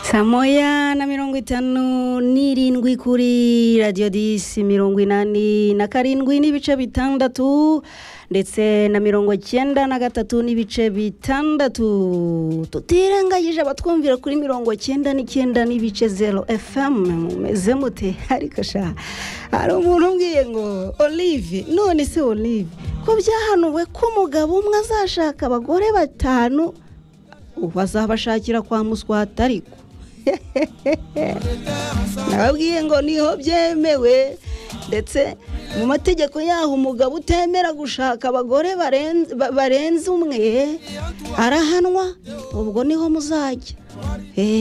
saa moya na mirongo itanu n'irindwi kuri radiyo disi mirongo inani na karindwi n'ibice bitandatu ndetse na mirongo cyenda na gatatu n'ibice bitandatu tutirengagije abatwumvira kuri mirongo cyenda n'icyenda n'ibice zero efemu mumeze mute ariko sha hari umuntu umbwiye ngo olive none se olive ko byahanuwe ko umugabo umwe azashaka abagore batanu ubu azabashakira kwa muswata ariko nababwiye ngo niho byemewe ndetse mu mategeko yaho umugabo utemera gushaka abagore barenze umwe arahanwa ubwo niho muzajya